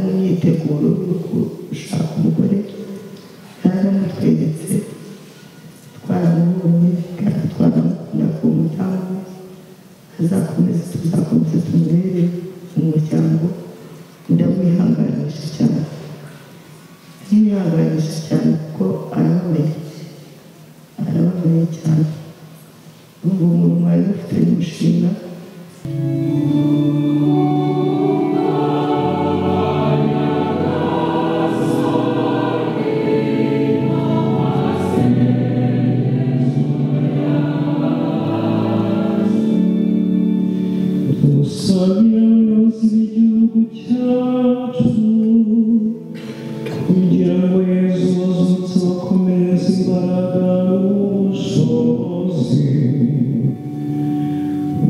gukura uruhu gushaka umugore byaramutweretse twaramubonye kandi twaramukunda ku mutamu azakomeza tuzakomeza tumubere umuryango ndawihanganisha cyane ntiwihanganisha cyane kuko arababaye arababaye cyane ubu umuntu mwari mufitanye umushinga Dusabye abayobozi b'igihugu cyacu kugira ngo Yezu bazutse bakomereze imbaraga n'ubushobozi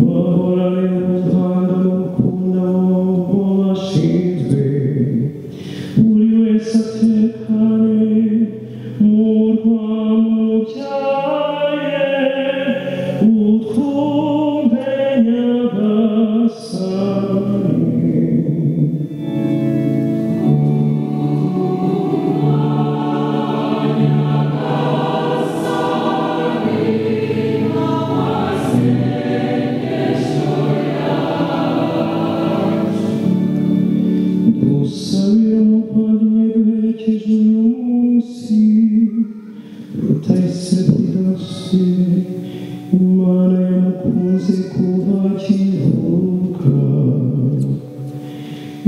bahorane umuganda no gukunda abo bashinzwe buri wese atekane mu rwamubyaye utwumve nyagasani Dusabira umuvandimwe duherekeje uyu munsi rutayise Didasi Imana yamukunze kuva akivuka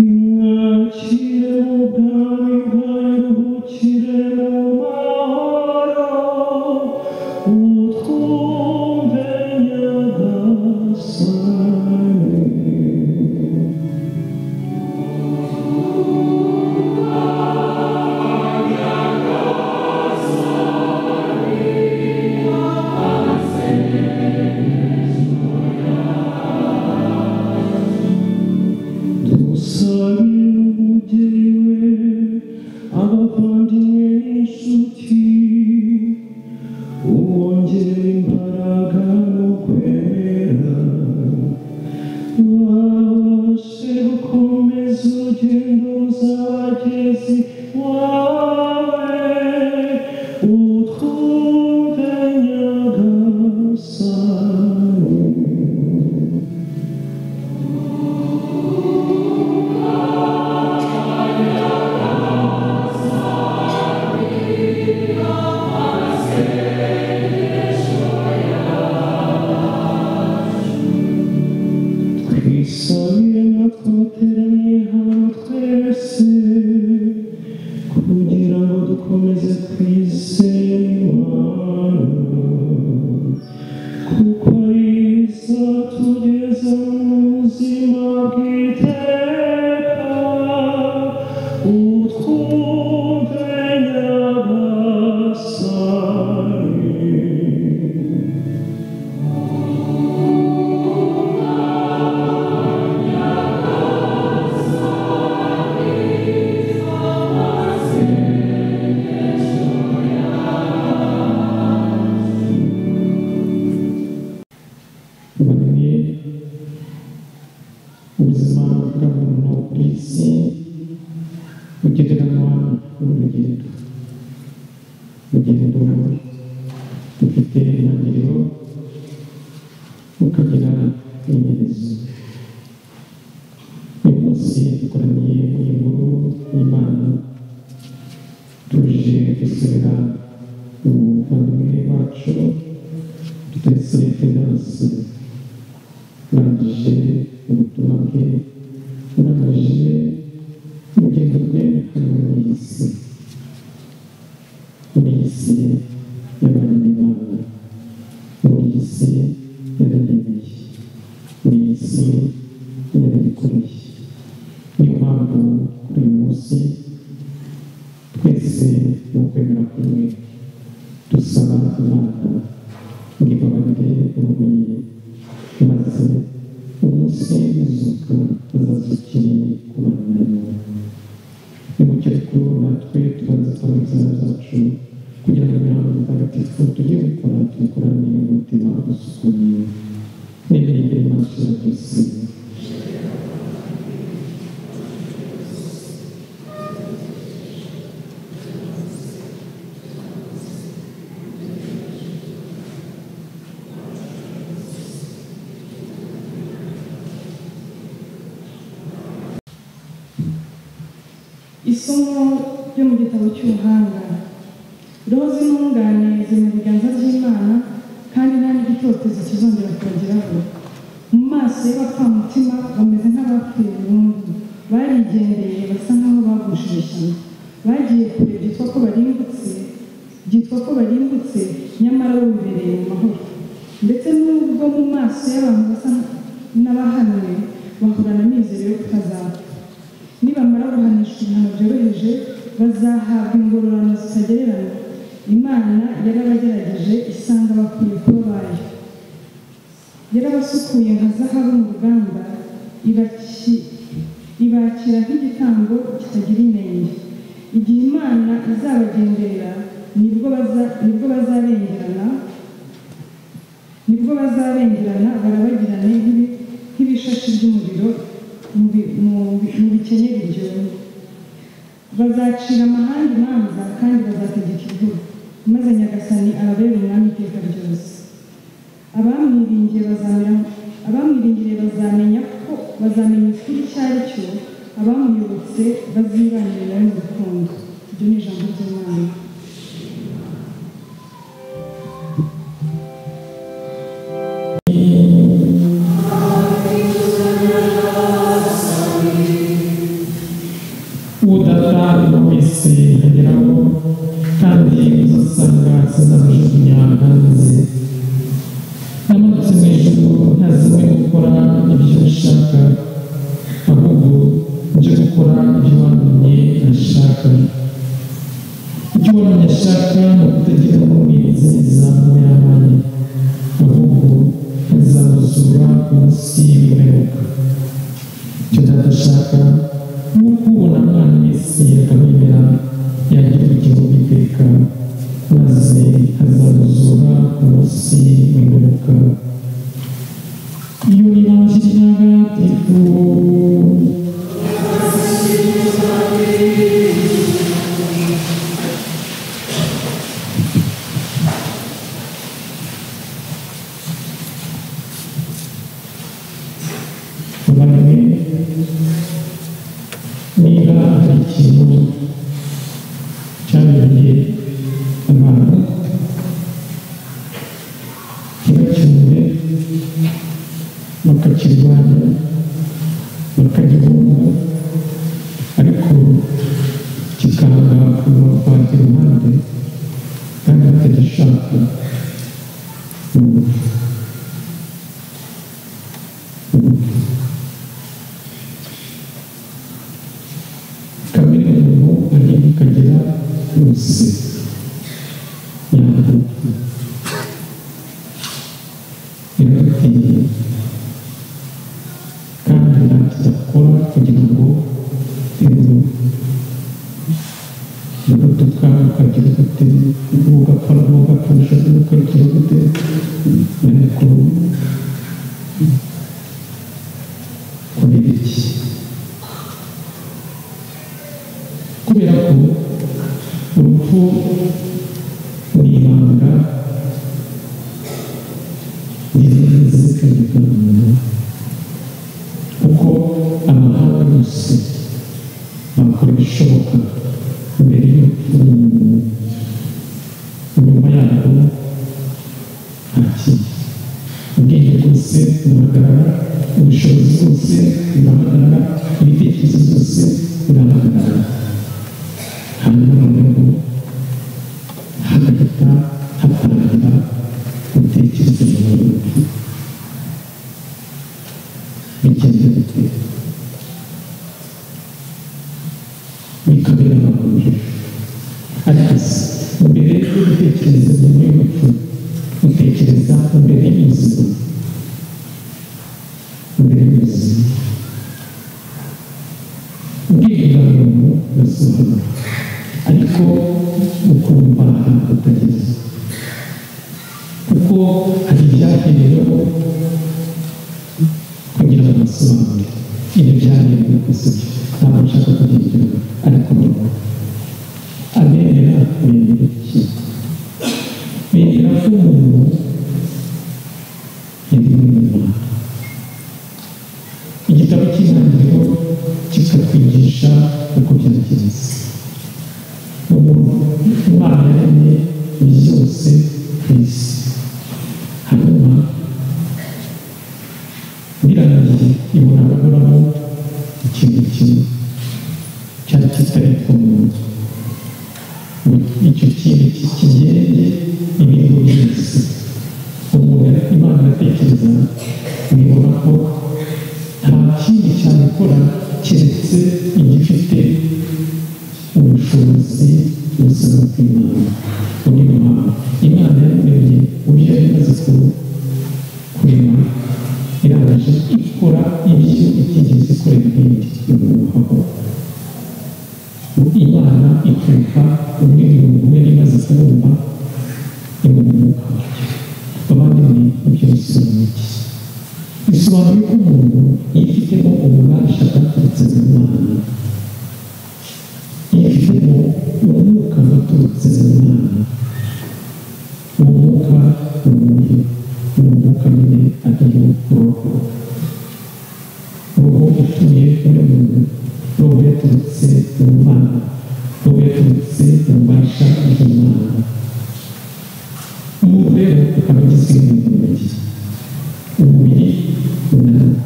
imwakire mu bwami bwayo ruhukire mu mahoro utwumve nyagasani Dusabira umugeni we abavandimwe n'inshuti ubongere imbaraga no kwemera babashe gukomeza urugendo ruzabageza iwawe utwumve nyagasani twisabire natwe abateraniye hano twese kugira ngo dukomeze twizere imana kuko izatugeza mu buzima bw'iteka utwumve nyagasani bamenye ubuzima bwa muntu ku isi bugenderanwa n'urugendo urugendo rufite intangiriro rukagira inyerezo uyu munsi dukoraniye mu inkuru y'imana tuje gusubira mu buvandimwe wacu tutese finanse urangije ubutumwa bwe urangije urugendo rwe hano mu isi muri iyi si y'abandi bana muri iyi si y'abaremeye muri iyi si y'abayikoreye niyo mpamvu kuri uyu munsi twese mu kwemera kumwe dusaba imana imbabarire ubumenyi maze umunsi w'izuka azazukire ku bana bawe nimucyo rero natwe tubanza twabazana zacu kugira ngo imihango mutagatifu tujye gukora tuyikorane umutima usukuye n'ibiri imbere y'amaso ya kristo isomo ryo mu gitabo cy'ubuhanga roho z'intungane ziri mu biganza by'imana kandi nta n'igitoteza kizongera kubageraho mu maso y'abapfamutima bameze nk'abapfuye burundu barigendeye basa nk'aho bagushije ishyano bagiye kure byitwa ko barimbutse byitwa ko barimbutse nyamara bumbereye mu mahoro ndetse n'ubwo mu maso y'abantu basa n'abahanwe bahorana amizero yo kutazapfa nibamara guhanishwa ibihano byoroheje bazahabwa ingororano zitagereranywa imana yarabagerageje isanga bakwiye kuba bayo yarabasukuye nka zahabu mu ruganda ibaki- ibakira nk'igitambo kitagira inenge igihe imana izabagenderera nibwo baza- nibwo bazabengerana nibwo bazabengerana barabagirane nk'ibi- nk'ibishashi by'umuriro mu bi- mu bi- mu bikenyeri biryoye bazacira amahanga imanza kandi bazategeka igihugu maze nyagasani arabera umwami iteka ryose abamwiringiye bazamera- abamwiringiriye bazamenya ko bazamenya ukuri icyo ari cyo abamuyobotse bazibanire nawe mu rukundo ibyo ni ijambo ry'imana udatanga wese yageraho kandi uzasanga azamujugunya hanze namadutse mu ijuru ntazimwe gukora ibyo ushaka ahubwo byo gukora ibyo wamenye ashaka ibyo wamenye ashaka ni ukutagira umurinzi izamu y'abandi ahubwo azabuzura munsi y'ubuheruka icyo dadashaka ni ukubona umwana wese akamwemera yagira ubugingo bw'iteka maze azabuzura ku munsi w'imperuka iyo nibanjirira agatifu abandi niba hari ikintu cyabereye abantu ntibacyumve bakakirwanya bakagihunga ariko kikanga kubavanga iruhande kandi batagishaka kamere muntu ari kukagera yose yambuka iradukwiye kandi ntacyo idakora kugira ngo ibu iragutuka ukagira gute ugapfa n'ugapfa n'ushaka ukagira gute ariko kubera iki kubera ko urupfu ni ibanga rirenze kandi muntu kuko amahanga yose bakora ibishoboka mbere y'urupfu rw'umuntu nyuma yabo ntakiye ubwenge bwose burahagarara ubushobozi bwose burahagarara ibitekerezo byose birahagarara hanyuma noneho hagahita hatangira gutekereza mu buryo bigenda bite bikabera amahuriro ariko se mbere yo gutekereza nyuma y'urupfu utekereza mbere y'ubuzima mbere y'ubuzima ubwenge bwa muntu burasobanura ariko ukumva ntabwo utageze kuko hari ibyahereweho kugira ngo basobanure ibyo byaherewe ku isuku ntabwo nshaka kubyigiraho ariko noneho abemera bemera iki bemera ko umuntu yaremwe n'imana igitabo cy'intangiriro kikatwigisha uko byagenze ariko umuntu icyo kintu kikigende imibu yose umuntu imana atekereza nibona ko nta kindi cyabikora keretse igifite ubushobozi buzima bw'imana muri imana imana yaremye uburyo yari imaze ku- kurema irangije ikora ibyo itigeze ikora ibindi bimuhaho imana ikureka umwe mu mugore imaze kubumba imumuka abandi ni ibyo bisobanuye iki bisobanuye ko umuntu yifitemo ububasha bwaturutse mu mana yifitemo umwuka waturutse mu mana umwuka mubi umwuka mubi ariyo roho roho utuye muri muntu roho yaturutse mu mana roho yaturutse mu mbasha bw'imana umuntu rero akaba agizwe n'ibintu bibiri umubiri n'umwuka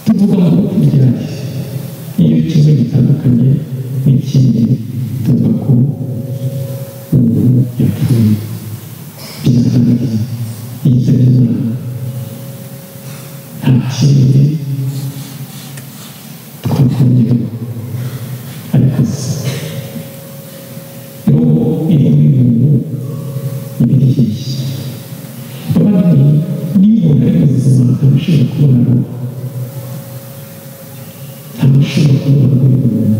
tuvuga ngo ibyaha iyo kimwe gitandukanye n'ikindi tuvuga ko umuntu yapfuye biragaragara yitabye imana nta kindi twakongeraho ariko se roho iri mu bintu ibirihishye abandi niba umuntu ari muzima ntabashobora kubona roho ntamushobora kubona muri umuntu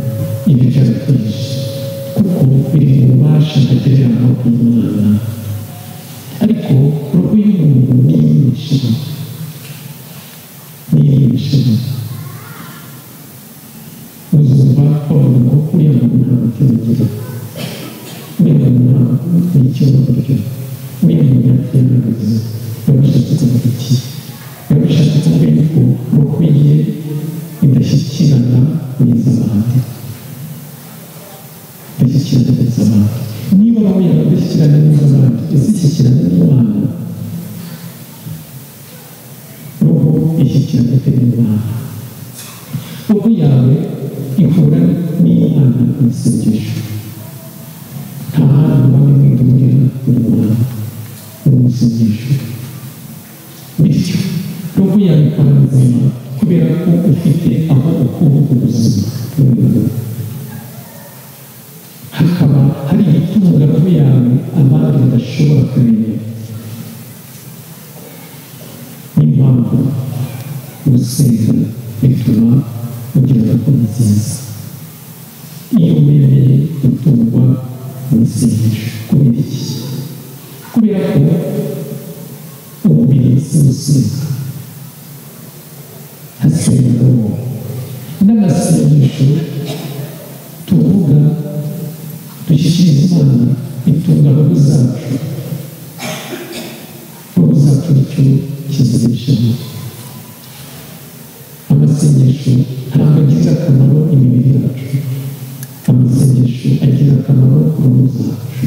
ibi byarakwije kuko biri mu bubasha ntagereranywa bw'imana ariko roho y'umuntu ni iy'imishino ni iy'imishino uzumva bavuga ngo uriya muntu nta mutima agira uriya muntu nta ni ikibazo buryo uriya muntu yakwiyamamaza biba bishatse kuvuga iki biba bishatse kuvuga yuko roho ye idashyikirana n'iz'abandi bashyikirana n'iz'abandi niba roho yawe idashyikirana n'iz'abandi izishyikirana n'imana roho ishyikirana ite n'imana roho yawe ihura n'imana mu isengesho nta handi wawe mwihurira n'imana mu isengesho bityo roho yawe ikaba nzima kubera ko ufite aho ukura ubuzima n'umubiri hakaba hari ibitunga roho yawe abandi badashobora kumenya niyo mpamvu gusenga bituma ugira roho nziza iyo wemeye gutungwa mu isengesho kubera iki kubera ko umubiri si gusenga hasengeramo n'amasengesho tuvuga dushyikiriza imana itunga roho zacu roho zacu nicyo kizibeshaho amasengesho ntabwo agirira akamaro imibiri yacu amasengesho agira akamaro roho zacu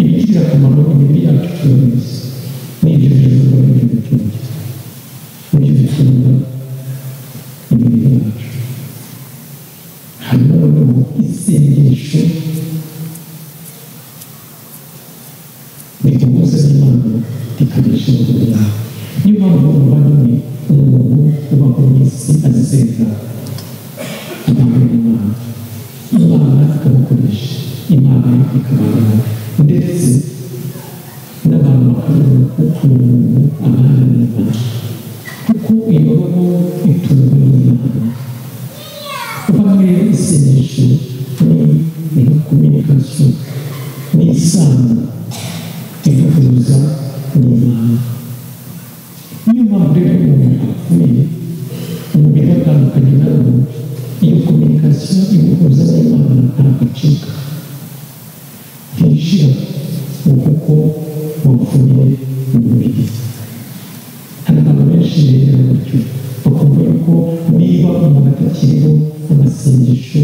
ibigirira akamaro imibiri yacu turabizi n'ibyo bivuga n'ibyo bitungira ibyo bitunga imibiri yacu hanyuma noneho isengesho riguhuza n'imana rikabesha umubiri yawe niyo mpamvu umuvandimwe umuntu ubaho mu isi azisenga abantu n'imana imana ikamukoresha imana ikabaho ndetse n'abantu bakabona uko umuntu abana n'imana kuko iyo roho itungwa n'imana bamwe isengesho ni kominikasiyo ni isano ihuza n'imana niyo mpamvu rero umuntu apfuye umubiri atandukanye na wo iyo kominikasiyo imuhuza n'imana ntabwo acika ntishira kuko wapfuye umubiri hari abantu benshi rero batyo bakumva yuko niba umuntu atakiriho amasengesho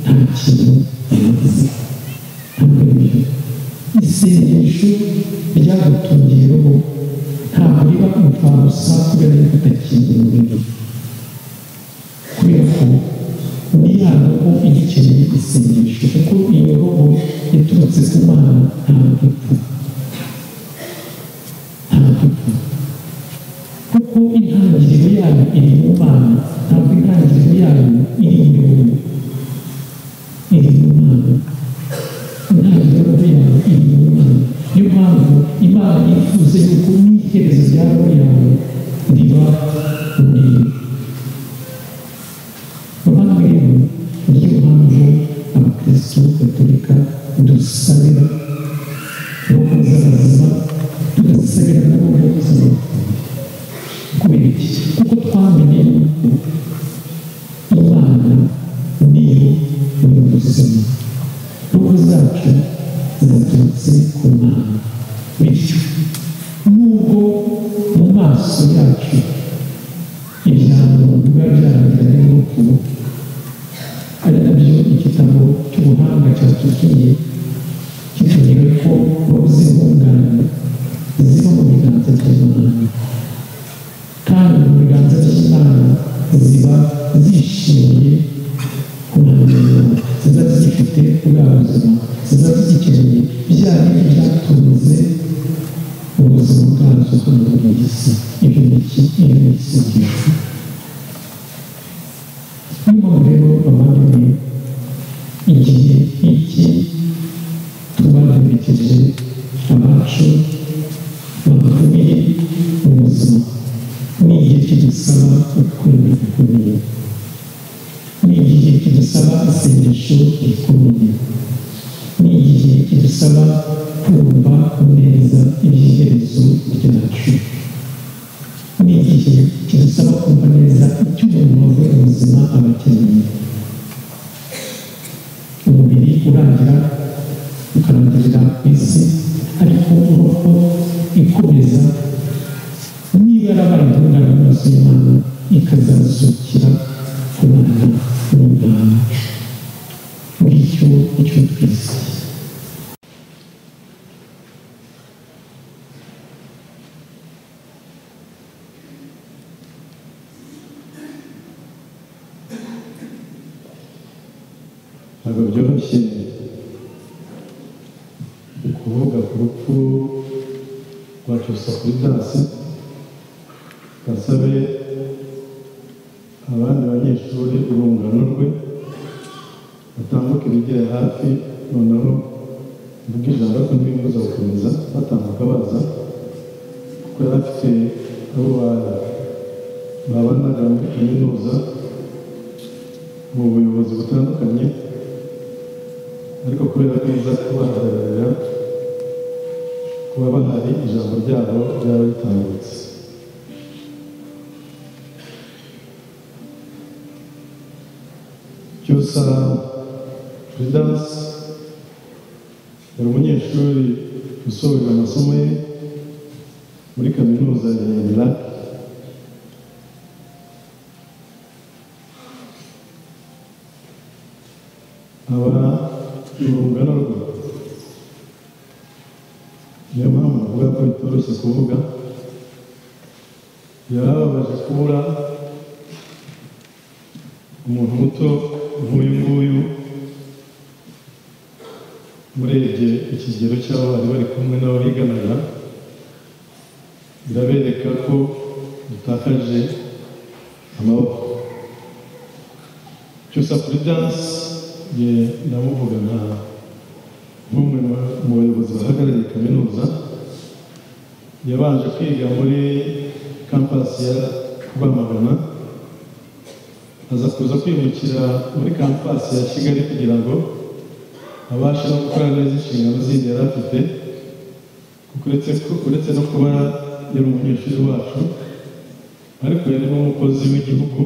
nta kintu yavuze ntabwo biriho isengesho ryagutungiye roho ntabwo riba imfabusa kubera yuko utakiriho rero kubera ko dukeneye isengesho kuko iyo roho yaturutse ku mana ntabwo ipfa ntabwo ipfa kuko intangiriro yayo iri mu mana ntabwo intangiriro yayo iri mu muntu iri mu mana intangiriro yayo iri mu mana niyo mpamvu imana yifuza yuko n'iherezo rya roho yawe riba muri Mama rero niyo mpamvu abakristo gatolika dusabira roho z'abazima tugasabira na roho z'abazima kubera iki kuko twamenye yuko imana niyo nyir'ubuzima roho zacu zaturutse ku mana bityo nubwo mu maso yacu ijambo biba byarangira n'urupfu ari nabyo igitabo cy'ubuhanga cyatubwiye kitubwira ko roho z'intungane ziba mu biganza by'imana kandi mu biganza by'imana ziba zishimiye kunanirwa ziba zigifite bwa buzima ziba zigikeneye bya bindi byatunze ubuzima bwazo hano mu isi ibyo ni iki iyo ni isengesho niyo mpamvu rero abandi igihe iki tubaherekeje abacu bakomeye mu buzima ni igihe kidusaba ukwemera gukomeye ni igihe kidusaba isengesho rikomeye ni igihe kidusaba kumva neza ibyiherezo byacu ni igihe kidusaba kumva neza icyo umuntu wavuye mu buzima aba akeneye umubiri urangira ukarangirira ku isi ariko uruhu ikomeza niba yarabaye intungane maso y'imana ikazazukira ku mwana w'umwana muri icyo icyo twese ntabwo byoroshye ukuvuga ku rupfu rwa josephiridasi gasabe abandi banyeshuri urungano rwe batambuka ibigera hafi noneho mvuga ijambo ko ntibimbuza gukomeza batambuka baza kuko yari afite abo ba- babanaga muri kaminuza mu buyobozi butandukanye ariko kubera neza kubahagararira kuba bahari ijambo ryabo ryaba ritambutse cyusa prudence yari umunyeshuri usoje amasomo ye muri kaminuza ya iraq aba ni urungano rwe niyo mpamvu navuga ko bitoroshye kuvuga yarababaje kubura umuntu muto nk'uyu nguyu urebye ikigero cy'abo bari bari kumwe n'abo biganaga birabereka ko dutakaje amaboko cyusa kuri danse ye ndamuvuga nka nk'umwe mu- mu bayobozi bahagarariye kaminuza yabanje kwiga muri kampasi ya rwamagana aza kuza kwimukira muri kampasi ya kigali kugira ngo abashe no gukora neza inshingano zindi yari afite kuko uretse ko- uretse no kuba yari umunyeshuri wacu ariko yari n'umukozi w'igihugu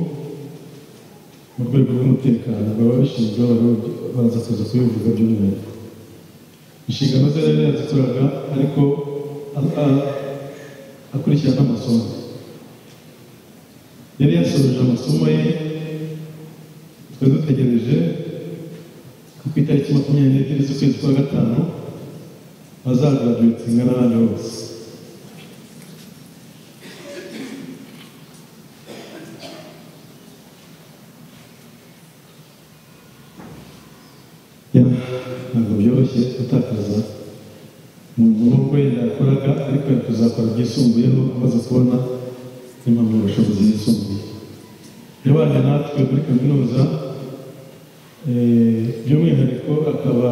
mu rwego rw'umutekano baba bashinzwe abarundi baza kuza kubivuga by'umwihariko inshingano ze rero yazikoraga ariko a- a- akurikira n'amasomo yari yasoje amasomo ye twari dutegereje ko ku itariki makumyabiri n'ebyiri z'ukwezi kwa gatanu azagaraduwetinga n'abandi bose ntabwo byoroshye gutakaza umuntu nk'uko yenda yakoraga ariko yari kuzakora byisumbuyeho amaze kubona impamyabushobozi yisumbuye yabanye natwe muri kaminuza eh, by'umwihariko akaba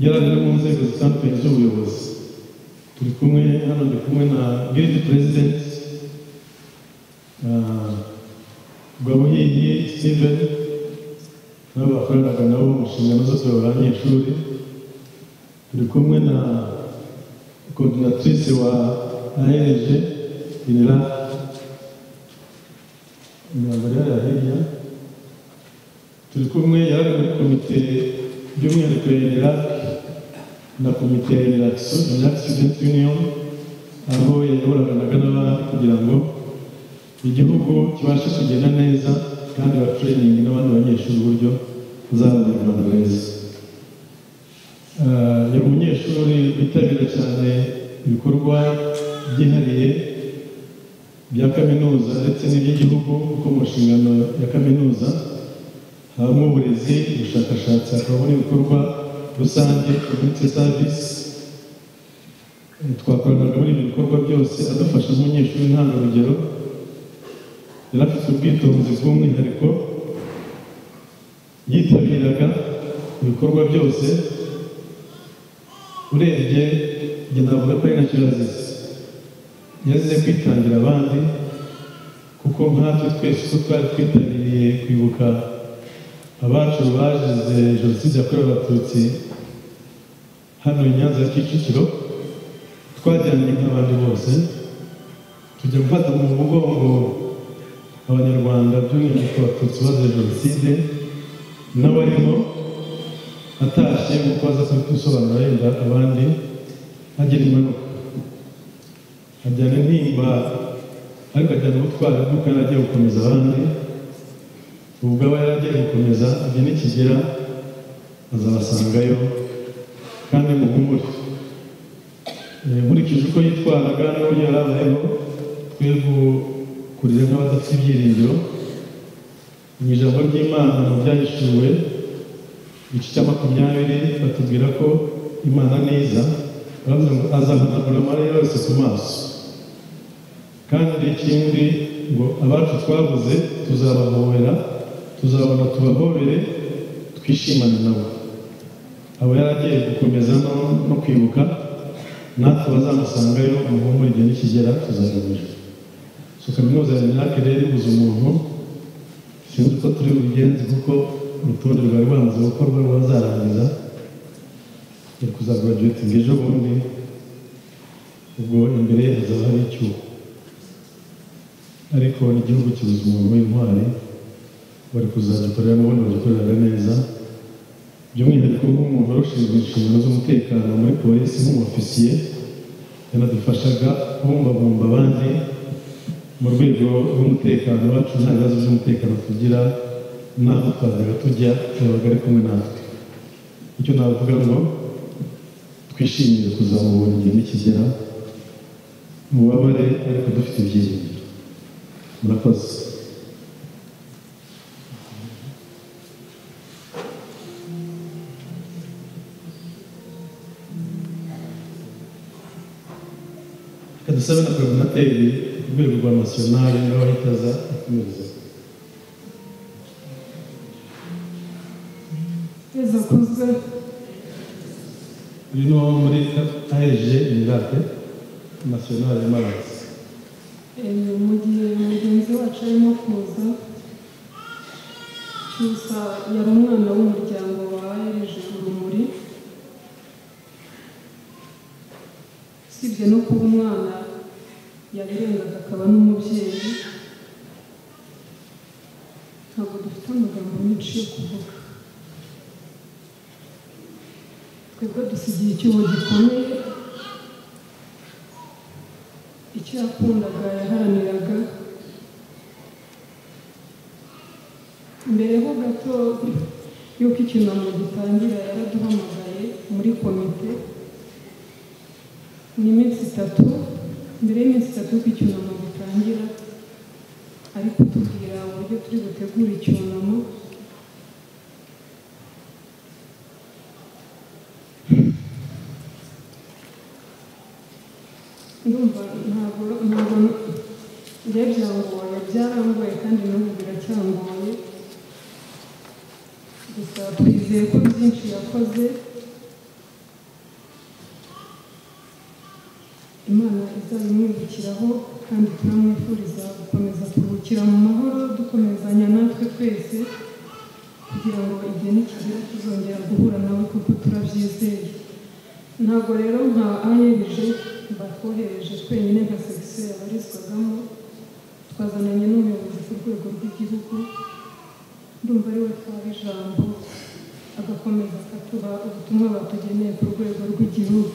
yari ari mu nzego zitandukanye z'ubuyobozi turi kumwe hano ndi kumwe na giridi perezidenti rwabuhiyi steven nabo bakoranaga nabo mu nshingano zose b'abanyeshuri turi kumwe na coordinatrice wa ANG Inira imyambaro yayo hirya turi kumwe yari muri komite by'umwihariko ya Iraq na komite ya Iraq Iraq Student Union aho yayoboranaga n'abandi kugira ngo igihugu kibashe kugenda neza kandi batreyiningi n'abandi banyeshuri uburyo bazabona u Rwanda reza Ah, yari umunyeshuri witabira cyane ibikorwa byihariye bya kaminuza ndetse n'iby'igihugu kuko mu nshingano ya kaminuza habamo uburezi ubushakashatsi hakabamo n'ibikorwa rusange community service Eh, twakoranaga muri ibi bikorwa byose adafasha nk'umunyeshuri ntangarugero yari afite ubwitonzi bw'umwihariko yitabiraga ibikorwa byose urebye njye navuga ko ari nacyo yazize yazize kwitangira abandi kuko nkatwe twese uko twari twitabiriye kwibuka abacu bazize jenoside yakorewe abatutsi hano i nyanza ya kicukiro twajyanye nk'abandi bose tujya gufata mu mugongo abanyarwanda by'umwihariko abatutsi bazize jenoside n'abarimo atashye kuko aza kubisobanura yenda abandi agira impanuka ajyana intimba ariko ajyana ubutwari bw'ukana agiye gukomeza abandi ubwo aba yari agiye gukomeza ajya n'ikigera azabasangayo kandi muhumure Eh, nkurikije uko yitwaraga n'uburyo yari abayeho twebwe kurira nk'abadafite ibyiringiro mu ijambo ry'imana mu byahishuwe igice cya makumyabiri batubwira ko imana neza baravuga ngo azahanagura amarira yose ku maso kandi ikindi ngo abacu twabuze tuzabahobera tuzabona tubahobere twishimane nabo abo yari agiye gukomeza no- no kwibuka natwe bazamusangayo umuhungu igihe nikigera tuzagamije so kaminuza ya minake rero ibuze umuntu sinzi uko turi bubigenze kuko urutonde rwari rwamaze gukorwa rwazarangiza yo kuzagaraduwetinga ejo bundi ubwo imbere ye hazaba hari icyuho ariko n'igihugu kibuze umuntu w'intwari bari kuzagikorera n'ubundi bagikorera neza by'umwihariko nk'umuntu wari ushinzwe inshingano z'umutekano muri polisi nk'umufisiye yanadufashaga kubumbabumba abandi mu rwego rw'umutekano wacu nta bibazo by'umutekano tugira n'aho twazaga tujya yabaga ari kumwe natwe icyo navuga ngo twishimire kuzamubona igihe nikigera mubabare ariko dufite ibyiringiro murakoze reka dusabe na guverinateri ku rwego rwa nasiyonari nawe ahitaza akomereza zakuze uyu ni uwo muri aheje imirate nasiyonari y'amazi mu gihe mugenzi wacu arimo kuza cyusa yari umwana w'umuryango wa ereje urumuri usibye no kuba umwana yabirengaga akaba n'umubyeyi ntabwo dufite amagambo menshi yo kuvuga twebwe dusigiye icyuho gikomeye icyo yakundaga yaharaniraga mbere ho gato y'uko icyunamo gitangira yaraduhamagaye muri komite ni iminsi itatu mbere y'iminsi itatu y'uko icyunamo gitangira ari kutubwira uburyo turi butegura icyunamo ndumva ntabwo ntabwo njye byangoye byarangoye kandi n'ubu biracyangoye gusa twizeye ko byinshi yakoze imana izabimwibukiraho kandi tunamwifuriza gukomeza kuruhukira mu mahoro dukomezanya natwe twese kugira ngo igihe nikigera tuzongera guhura nawe kuko turabyizeye ntabwo rero nka ayeje batwohereje twenyine nka sekisiyo yabarizwagamo twazananye n'umuyobozi ku rwego rw'igihugu ndumva ari we twaba ijambo agakomeza akatuha ubutumwa batugeneye ku rwego rw'igihugu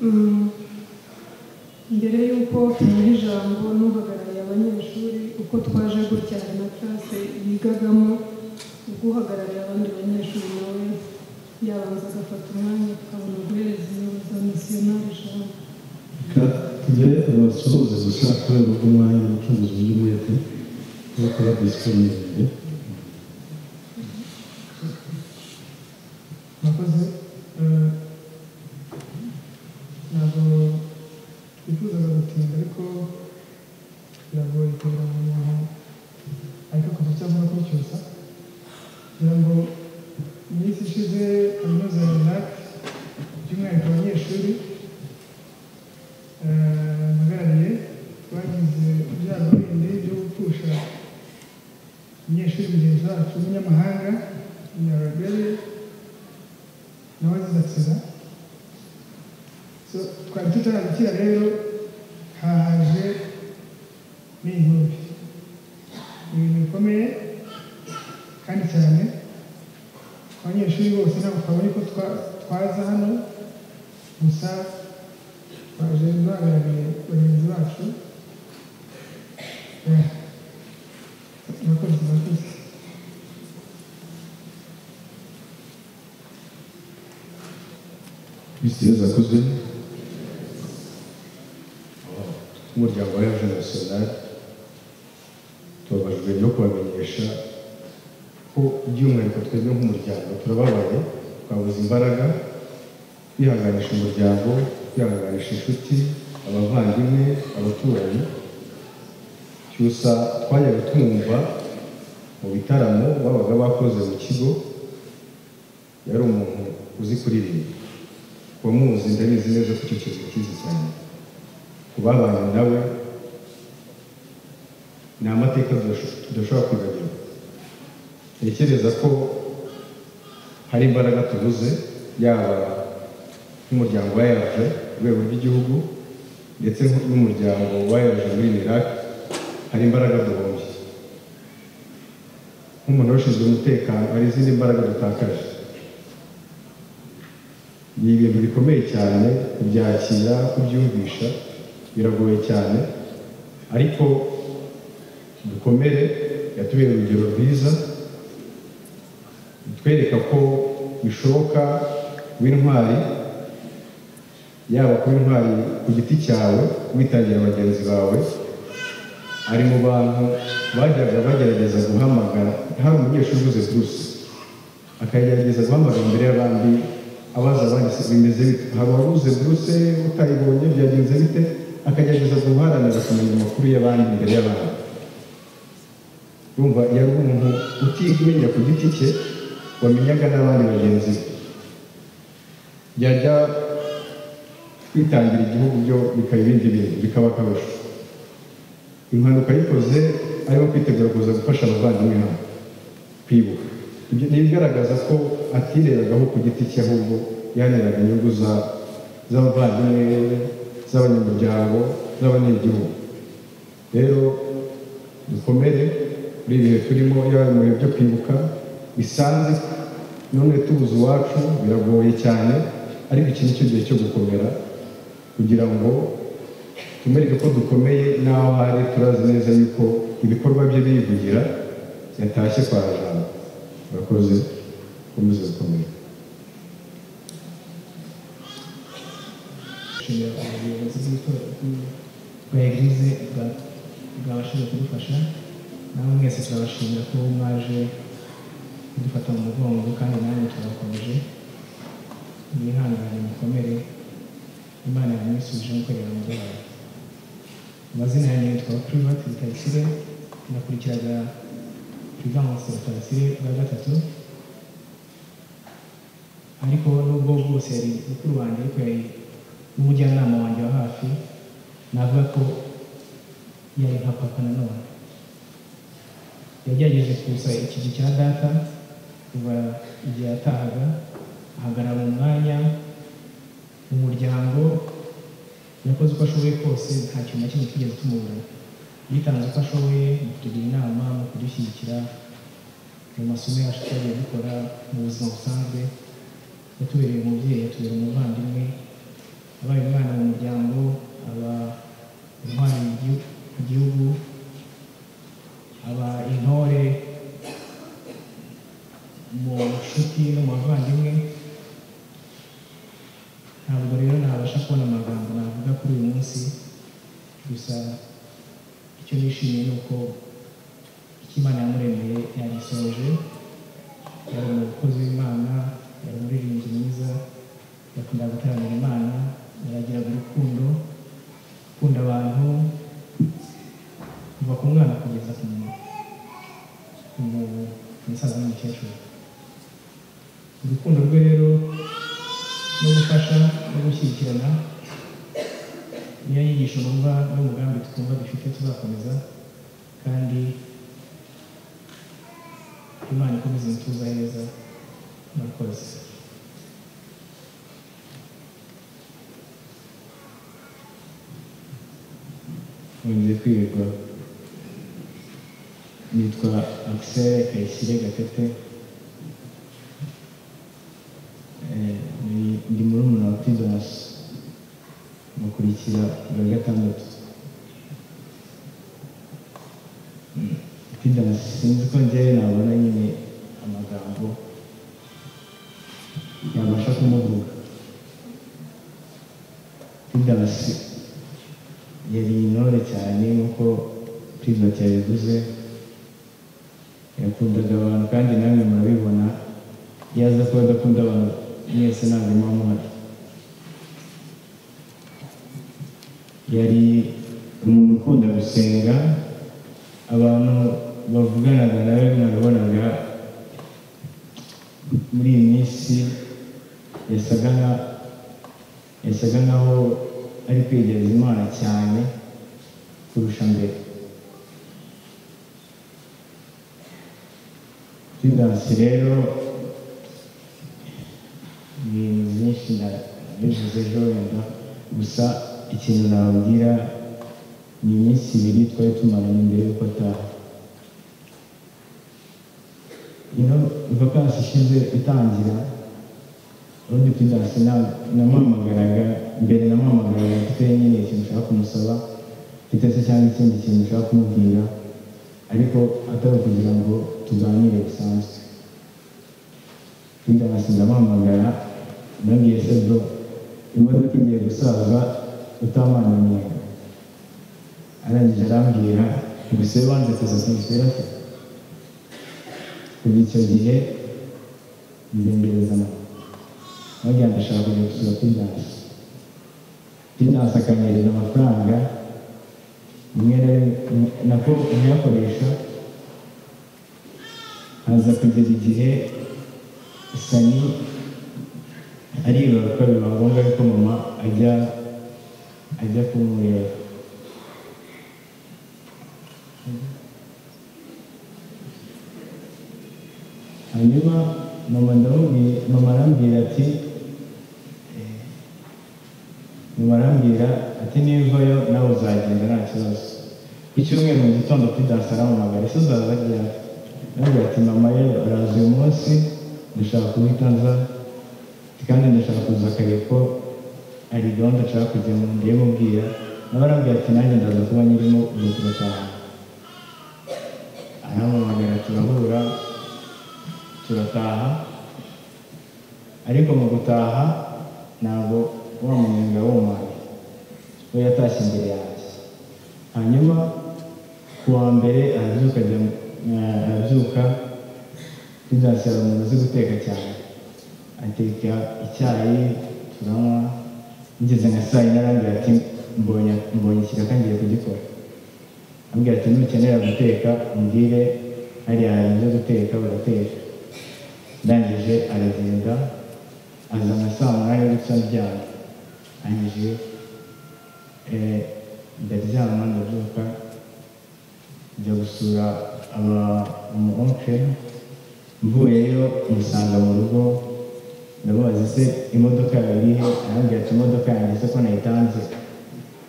Mm, mbere y'uko tumuha ijambo n'uhagarariye abanyeshuri uko twaje gutya hari na classe yigagamo ubwo uhagarariye abandi banyeshuri nawe yabanza agafata umwanya tukabona guhereza umuyobozi wa misiyonari ijambo reka tujye abasuhuze gusa kubera ko umwanya umucuruzi w'umwete no kuba disponible mwakoze eh, ntabwo twifuzaga gutinda ariko biragoye kugira ngo umuntu ariko akavuga icyo avuga kuri cyusa kugira ngo iminsi ishize kaminuza ya RENAC by'umwihariko abanyeshuri eh, mpagarariye twagize ibyago bindi byo gupfusha umunyeshuri mugenzi wacu w'umunyamahanga umunyarabere nawe zidakiza so twari tutarabikira rero hahaje n'inkubi ni ibintu bikomeye kandi cyane ku banyeshuri bose ntabwo twabonye ko twa- twaza hano gusa twaje duhagarariye bagenzi bacu Eh, murakoze murakoze bisiyo zakozwe n'umuryango wa ejo nasiyonari tubabajwe no kubamenyesha ko by'umwihariko twebwe nk'umuryango turababaye twabuze imbaraga kwihanganisha umuryango kwihanganisha inshuti abavandimwe abaturanyi cyusa twajyaga tumwumva mu bitaramo babaga bakoze mu kigo yari umuntu uzi kuririmba wamuzi ndabizi neza ko icyo kintu kizi cyane ku babanye nawe ni amateka tudasho- tudashobora kwibagirwa ntekereza ko hari imbaraga tubuze yaba nk'umuryango wa yaje ku rwego rw'igihugu ndetse n'umuryango wa yaje muri Iraq hari imbaraga duhombye nk'umuntu ushinzwe umutekano hari izindi mbaraga dutakaje ni ibintu bikomeye cyane kubyakira kubyumvisha biragoye cyane ariko dukomere yatubera urugero rwiza bitwereka ko bishoboka kuba intwari yaba kuba intwari ku giti cyawe witangira bagenzi bawe ari mu bantu bajyaga bagerageza guhamagara hari umunyeshuri uvuze bruce akagerageza guhamagara imbere y'abandi abaza abandi se bimeze bite haba wabuze buruse utayibonye byagenze bite akagerageza guharanira kumenya amakuru y'abandi imbere y'abandi urumva yari umuntu utigumenya ku giti cye wamenyaga n'abandi bagenzi be yajya kwitangira igihugu byo bikaba ibindi bintu bikaba akarusho impanuka yikoze arimo kwitegura kuza gufasha abavandimwe hano kwibuka ibyo ni ibigaragaza ko atirebagaho ku giti cye ahubwo yaneraga inyungu za- z'abavandimwe be, z'abanyamuryango z'abanyagihugu rero dukomere muri ibi bihe turimo yaba mu bihe byo kwibuka bisanze none tubuze iwacu biragoye cyane ariko iki ni cyo gihe cyo gukomera kugira ngo tumereke ko dukomeye n'aho hari turazi neza yuko ibikorwa bye bivugira yatashye kwa jambo murakoze komeza gukomera dushimira ubuyobozi bw'itora bwa eglise bwa- bwabashije kudufasha namwe mwese turabashimira ko mwaje kudufata mu mugongo kandi namwe turabakomeje mwihangane mukomere imana yamusubije amukorera umurwayi amazina yanjye yitwa private rutayisire nakurikiraga privance rutayisire bwa gatatu ariko nubwo bwose yari mukuru wanjye ariko yari n'umujyanama wanjye wa hafi navuga ko yari nka papa nanone yagerageje kuza ikizu cya data kuva igihe yatahaga ahagarara mu mwanya mu muryango yakoze uko ashoboye kose nta kintu na kimwe twigeze tumubura yitanze uko ashoboye mu kutugira inama mu kudushyigikira mu masomo yacu twagiye dukora mu buzima busanzwe yatubereye umubyeyi yatubereye umuvandimwe abaye umwana mu muryango aba intwari mu gihu- mu gihugu aba intore mu nshuti no mu bavandimwe ntabwo rero nabasha kubona amagambo navuga kuri uyu munsi gusa icyo nishimiye ni uko icyo imana yamuremeye yagisoje yari umukozi w'imana yari umuririmbyi mwiza yakundaga gutaramira imana yaragiraga urukundo ukunda abantu kuva ku mwana kugeza ku muntu ku mu- umusaza n'umukecuru urukundo rwe rero no gufasha no gushyigikirana niyo nyigisho numva n'umugambi twumva dufite tuzakomeza kandi imana ikomeze imituza heza murakoze nkunze kwirirwa nitwa akisere kayisire gatete Eh, ni- ndi murumuna wa pidas mukurikira bwa gatandatu pidas sinzi ko njyewe nabona nyine amagambo yabasha kumuvuga pidas yari intore cyane nk'uko private yabivuze yakundaga abantu kandi namwe murabibona iyo aza kuba adakunda abantu mwese ntabwo muba muhari yari umuntu ukunda gusenga abantu bavuganaga nawe mwabibonaga muri iyi minsi yasaga nka- yasaga nkaho ari kwegereza imana cyane kurusha mbere pidansi rero ni ibintu byinshi nabivuze ejo wenda gusa ikintu nababwira ni iminsi ibiri twari tumaranye mbere y'uko ataha ino vakansi ishize itangira ubundi pidansi namwamagaraga mbere namwamagaraga mfite nyine ikintu ushaka kumusaba mfite se cyangwa ikindi kintu ushaka kumubwira ariko atari ukugira ngo tuganire bisanzwe pidansi ndamwamagara ndabwiye se bro imodoka igiye gusaza utamana umunyenga arangije arambwira gusa iyo banze kuza kumusubira se kuva icyo gihe nzengereza nawe bagira ngo ndashaka kujya gusura pidansi pidansi akanyereza amafaranga rimwe na rimwe nako nkayakoresha haza kugeza igihe sani aribaruka biba ngombwa yuko mama ajya ajya kumureba hanyuma mama ndamubwiye mama arambwira ati eh, mama arambwira ati nivayo nawe uzagenda nta kibazo icyumweru mu gitondo pidansi arampamagara ese uzaza ryari arambwira ati mama rero araza uyu munsi ndashaka guhita nza ati, kandi ndashaka kuza kare ko hari gahunda nshaka kujyamo ngiye mubwira nawe arambwira ati nanjye ndaza kuba nyirimo uza tugataha arampamagara turahura turataha ariko mu gutaha ntabwo wa munyenga w'umwana we yatashye imbere yanjye hanyuma ku wa mbere arabyuka ajya mu- eh, arabyuka pidansi yari umuntu uzi guteka cyane ateka icyayi turanywa ngeze nka saa yine arambwira ati mbonye mbonye ikiraka ngiye kugikora ambwira ati nukenera guteka umbwire hariya hari ibyo guteka urateka ndangije aragenda aza nka saa munani gusa ndyama arangije eh, ndaryama ndabyuka njya gusura aba umu oncle mvuyeyo musanga mu rugo ndamubaza se imodoka yawe irihe arambwira ati imodoka yanjye se ko nayitanze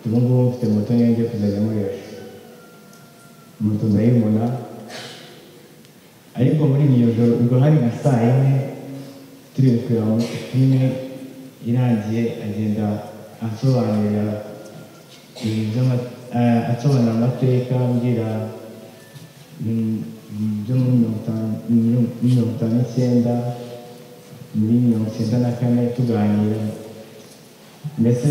ubu ngubu mfite moto niyo ngiye kuzajya nkoresha moto ndayibona ariko muri iryo joro ubwo hari nka saa yine turi kureba muri filime irangiye agenda ansobanurira ibintu by'ama- eh, ansobanurira amateka ambwira mm, mm, byo muri mirongo itanu- mirongo- mirongo itanu n'icyenda muri mirongo icyenda na kane tuganira mbese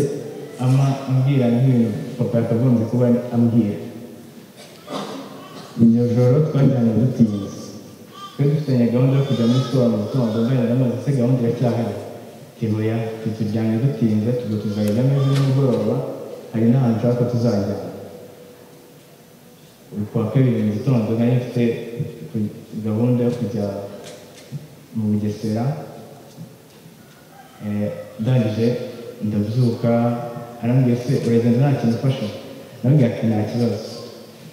ama ambwira nk'ibintu papa yakagombye kuba ambwira iryo joro twajyanye dutinze twari dufitanye gahunda yo kujya muri siporo mu gitondo mbere amaze se gahunda iracyahari tihoya tuturyane dutinze tujya tuzajya muri nimugoroba hari n'ahantu ushaka tuzajya uri kuwa kabiri mu gitondo nari mfite ku- gahunda yo kujya mu bugesera Eh, ndangije ndabyuka arambwiye se uragenda nta kintu ufasha nabwira ati nta kibazo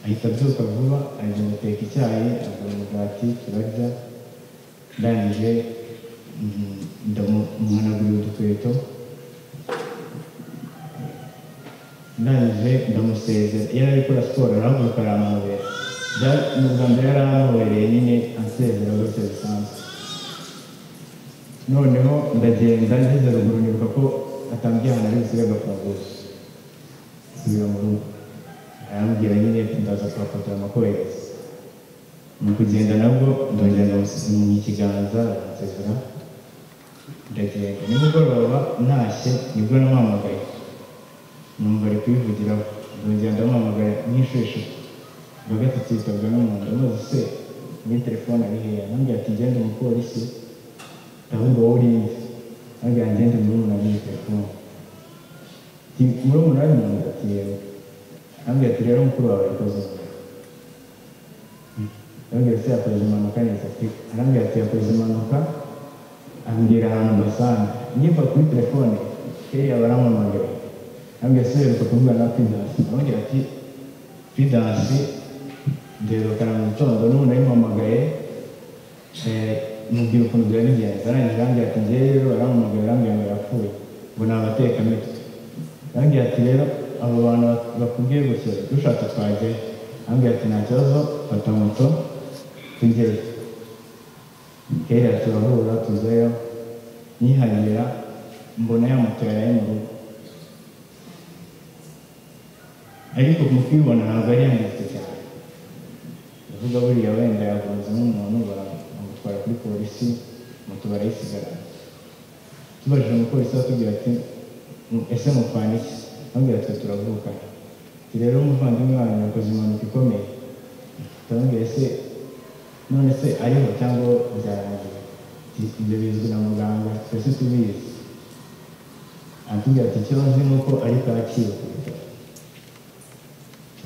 ahita abyuka vuba agenda ateka icyayi agura umugati turarya ndangije mm, ndamuhanagurira udukweto ndangije ndamusezera iyo ari gukora siporo arahaguruka aramwobera Bya- ni ubwa mbere yari aranhobereye nyine ansezera gutya bisanzwe noneho ndagenda ngeze ruguru nibuka ko atambwiye ahantu ari busiga agafunguzo nsubira mu rugo arambwira nyine ati ndaza kuhafatira amakohereza mu kugenda nabwo ndongera ndamusiga ikiganza aransezera ndagenda nimugoroba ntashye nibwo namuhamagaye numva ari kubivugiraho ndongera ndamuhamagara nk'inshuro eshatu ubwa gatatu yitabwa n'umuntu amaze se muri telefone ari heya nambwira ati ngenda umupolisi ahubwo wowe urinze ntabwo yagenda murumuna muri telefone ati murumuna ari umuntu ati yewe ntabwo ati rero mukuru wawe yakoze impanuka." ntabwo ati yakoze impanuka neza ati ntabwo ati yakoze impanuka ambwira ahantu basanga ngiva kuri telefone kiriya baramwamagara ntabwo yasubiye kuvugana na pidansi ntabwo ati pidansi ndebekana mu gitondo n'ubu nayimpamagaye Eh, mubwira ukuntu byari bigenze arangije arambwira ati njyewe rero barampamagara arambwira ngo yapfuye ngo ni abatekamitwe arambwira ati rero abo bantu bak- bakubwiye gutya dushatse twajyayo arambwira ati nta kibazo fata moto tujyeyo kera turahura tuzayo nyiharira mbona ya moto yaraye mu rugo ariko mu kuyibona ntabwo ari yanditse cyane uvuga buriya wenda yagonze n'umuntu bamutwara kuri polisi moto barayisigarana tubajije umupolisi atubwira ati "Mm, ese mupfana iki ambwira ati turavukana ati rero umuvandimwe wanyu yakoze impanuka ikomeye turamubwira ese none se ariho cyangwa byarangiye Ati, ibyo bizwi na muganga twese tubizi atubwira ati icyo nzi ni uko ari kacyiru ku bitaro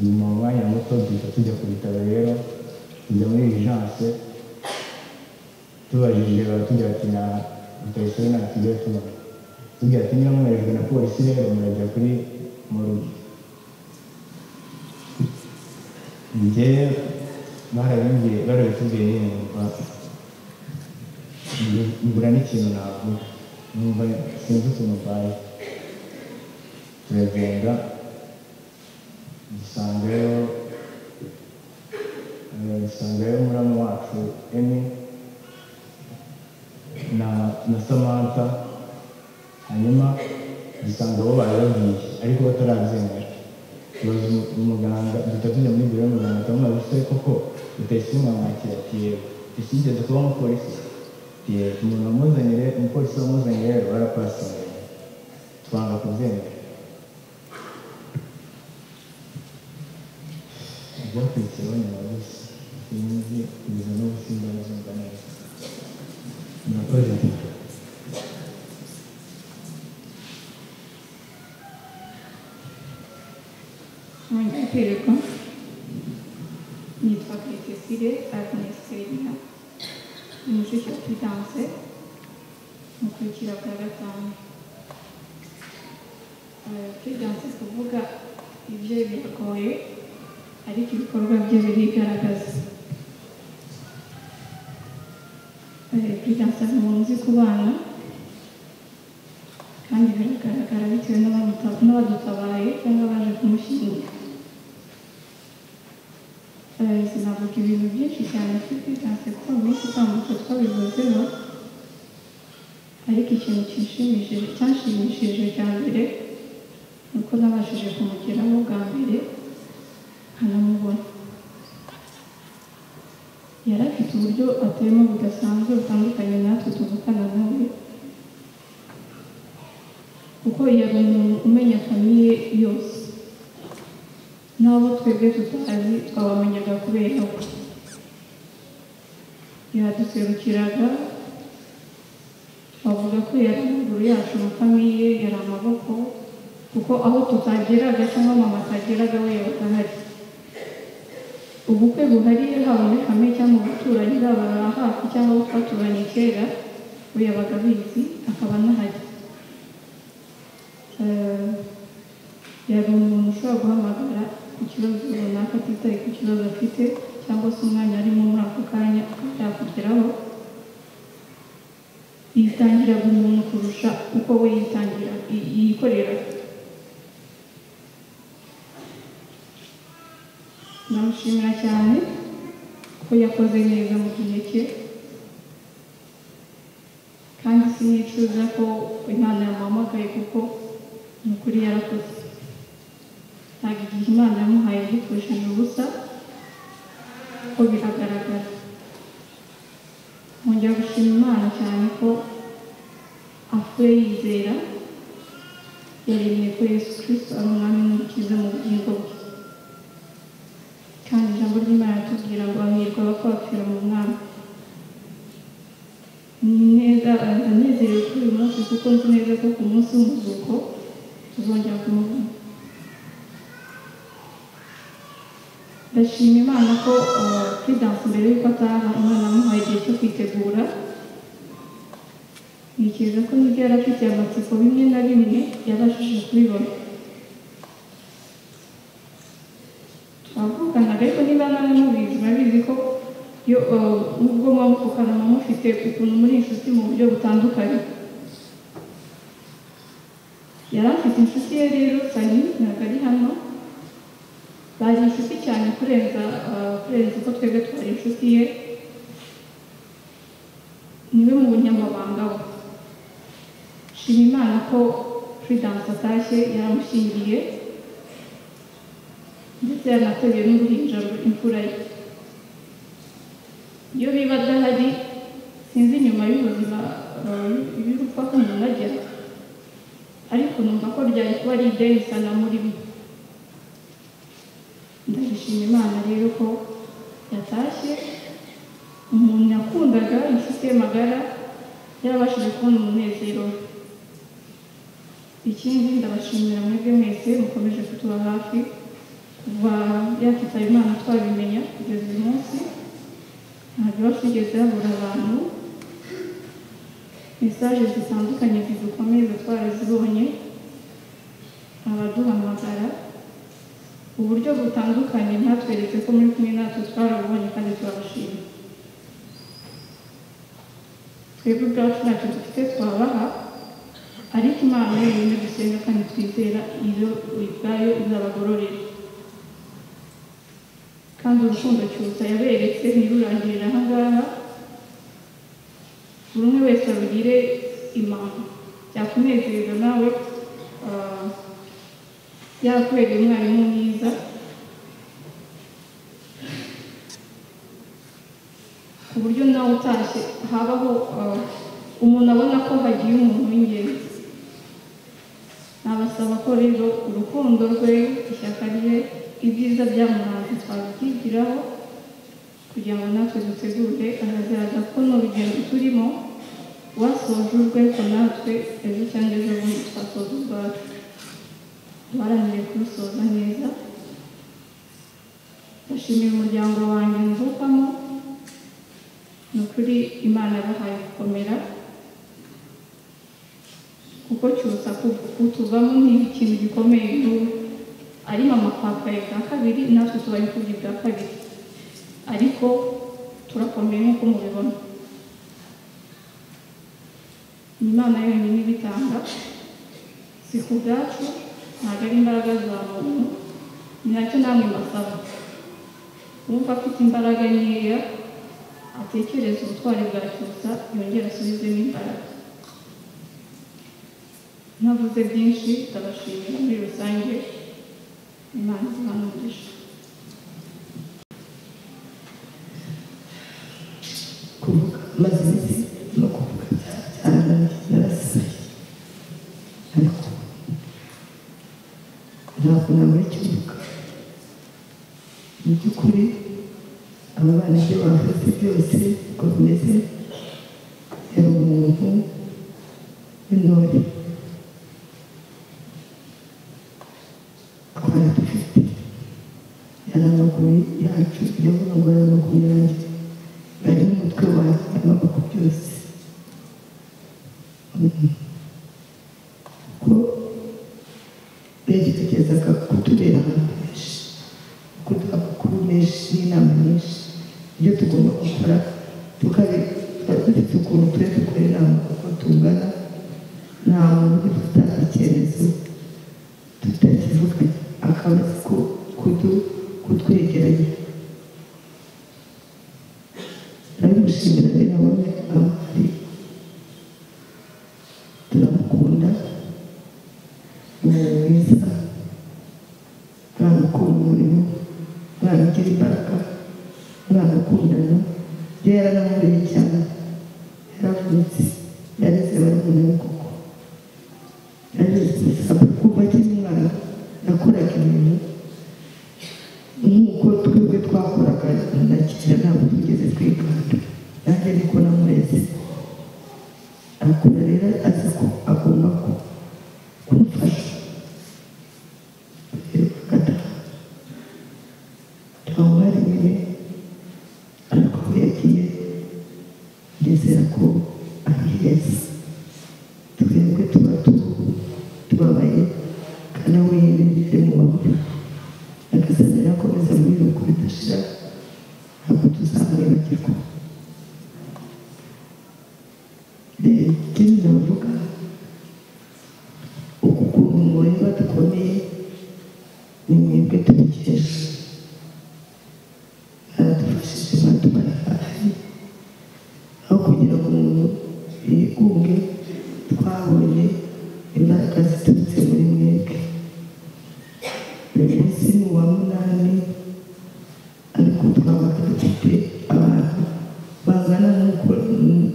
nyuma mu mwanya muto duhita tujya ku bitaro rero tujya muri vigence tubajije baratubwira ati na rutayisire nta tugiye tubona tubwira ati niba mwoherejwe na polisi rero murajya kuri murugo njye barabimbwiye barabitubwiye nyine numva ngu- ngura n'ikintu navuga numva sinzi utuntu mbaye turagenda dusangayo eh, dusangayo muramu wacu emi na na samantha hanyuma dusanga bo bari bagiye ariko batarabyemera tubaza umu- umuganga duhita tujya muri biro y'umuganga turamubaza se koko rutayisire mwamwakira ati yego isigeze kuba umupolisi ati yego umuntu wamuzanye rero umupolisi wamuzanye rero barapasinze twanga kubyemera byakurikiyeho nyuma gusa sinzi kugeza no gusinda bazumva neza murakoze kwerekwa nitwa Clécile Agnes Serena ni mushiki wa Prudence mukurikira bwa gatanu Eh, Prudence kuvuga ibyo biragoye ariko ibikorwa bye birigaragaza Eh, Prudence ari muzi ku bana kandi biragaragara bitewe n'abamuta- n'abadutabaye cyangwa baje kumushyingura Eh, sinavuga ibintu byinshi cyane kuri Prudence kuko mu minsi itambutse twabivuzeho ariko ikintu kinshimishije cyanshimishije cya mbere ni uko nabashije kumugeraho bwa mbere nkanamubona yari afite uburyo atema budasanzwe butandukanye natwe tuvukana nawe kuko yari umuntu umenya famiye yose n'abo twebwe tutazi twabamenyaga kubera we yaduserukiraga twavuga ko yari amaguru yacu na famiye yari amaboko kuko aho tutageraga cyangwa mama atageraga we yabaga ahari ubukwe buhariye haba muri kamwe cyangwa mu baturanyi baba hafi cyangwa abo twaturanye kera we yabaga abizi akaba anahari Eh, yari umuntu ushobora guhamagara ku kibazo runaka atitaye ku kibazo afite cyangwa se umwanya arimo muri ako kanya akaba yakugeraho yitangira buri muntu kurusha uko we yitangira yi- yikorera namushimira cyane ko yakoze neza mu gihe cye kandi sinicuza ko imana yamuhamagaye kuko ni ukuri yarakoze ntabwo igihe imana yamuhaye yipfushije ubusa ko biragaragara nkongera gushima imana cyane ko apfuye yizera yaremye ko yesu kirisito ari umwami n'umukiza mu bugingo bwe kandi ijambo ry'imana ritubwira ngo hahirwa abapfapfira mu mwami ni neza ndanezerewe kuri uyu munsi kuko nzi neza ko ku munsi w'umuzuko tuzongera kumubona ndashima imana ko eh, Prudence mbere y'uko ataha imana yamuhaye igihe cyo kwitegura ntekereza ko n'ibyo yari afite amatsiko bimwe na bimwe yabashije kubibona twavuganaga ariko niba nawe mubizi murabizi ko iyo eh, nubwo muba mupfukana muba mufite ukuntu muri inshuti mu buryo butandukanye yari afite inshuti ye rero sani ntabwo ari hano bari inshuti cyane kurenza eh, kurenza uko twebwe twari inshuti ye niwe mu bunyamabanga we shima imana ko Prudence atashye yaramushyingiye ndetse yanateruye n'uruhinja rwe- imfura ye iyo biba adahari sinzi nyuma y'ubuzima eh, y'urupfa ko umuntu agera ariko numva ko ryari kuba ari idenisa na muri mwe ndabishima imana rero ko yatashye umuntu yakundaga inshuti ye magara yarabashije kubona umunezero we. ikindi ndabashimira mwebwe mwese mukomeje kutuba hafi kuva yakitaba imana twabimenya kugeza uyu munsi ntabwo bashigeze babura abantu mesaje zitandukanye zidukomeza twarazibonye abaduhamagara uburyo butandukanye mwatweretse ko muri kumwe natwe twarabubonye kandi turabashima twebwe ubwacu ntacyo dufite twabaha ariko imana yonyine dusenga kandi twizera iyo ubwayo izabagororera kandi urukundo cyusa yaberetse ntirurangirire aha ngaha buri umwe wese arugire impamvu byakunezeza nawe ah, yakwereka umwarimu mwiza ku buryo nawe utashye habaho ah, umuntu abona ko hagiye umuntu w'ingenzi nabasaba ko rero urukundo rwe ishyaka rye ibyiza byamuhanze twabyigiraho kugira ngo natwe dutegure ahazaza ko n'urugendo turimo wasoje urwe ko natwe ejo cyangwa ejo bundi twasoza ubwacu duharanire kurusoza neza ndashimira umuryango wanjye mvukamo ni ukuri imana yabahaye gukomera kuko cyusa kutuvamo nk'ikintu gikomeye nk'ubu ari mama twapfaye bwa kabiri natwe tuba imfubyi bwa kabiri ariko turakomeye nk'uko mubibona ni imana yonyine ibitanga si ku bwacu ntabwo ari imbaraga za muntu ni nacyo namwe mbasaba uwumva afite imbaraga nkeya atekereza ubutwari bwa cyusa yongere asubizemo imbaraga ntavuze byinshi ndabashimira muri rusange imana ibana umugisha kuvuga maze iminsi no kuvuga cyane narasaye ariko ntabwo namara ikibuga mu by'ukuri aba bana ibyo bavuze byose uko bimeze yari umuntu w'intore twari dufite yari amaguru yacu yo ngo yari amaguru yanjye bari n'umutwe wanjye amaboko byose ko begerezaga kutubera ahantu henshi kuduha amakuru menshi n'inama nyinshi ibyo tugomba gukora tukari twari dufite ukuntu tujya dukora inama uko tungana nta muntu uri gutanga icyemezo tutakivuganye akaba azi ko kudu kutwegeranya turamushimira rero wowe amuhari turamukunda ni mwiza umwana ukunda umurimo umwana ugira imbaraga umwana ukundana ibyo yaranamuriye cyane yaravunitse yareze baramunaye koko kuva akiri umwana yakoraga ibintu nk'uko twebwe twakoraga na kera ntabwo twigeze twigana nanjye niko namureze arakora rero azi ko agomba ku kumufasha rero agataha twawuhari nyine ariko aho yagiye ndizera ko ari heza twebwe tuba tu- tubabaye kandi we yari mu mabura agasana yakomeza muri rugo bidashira ntabwo tuzamwibagirwa Eh, ikindi navuga uku kuntu mureba dukomeye ni mwebwe tubikesha baradufashije badumara hafi aho kugira ngo umuntu yigunge twabonye imbaraga ziturutse muri mwebwe uyu munsi ni uwa munani ariko twabaga dufite abantu bangana nk'uko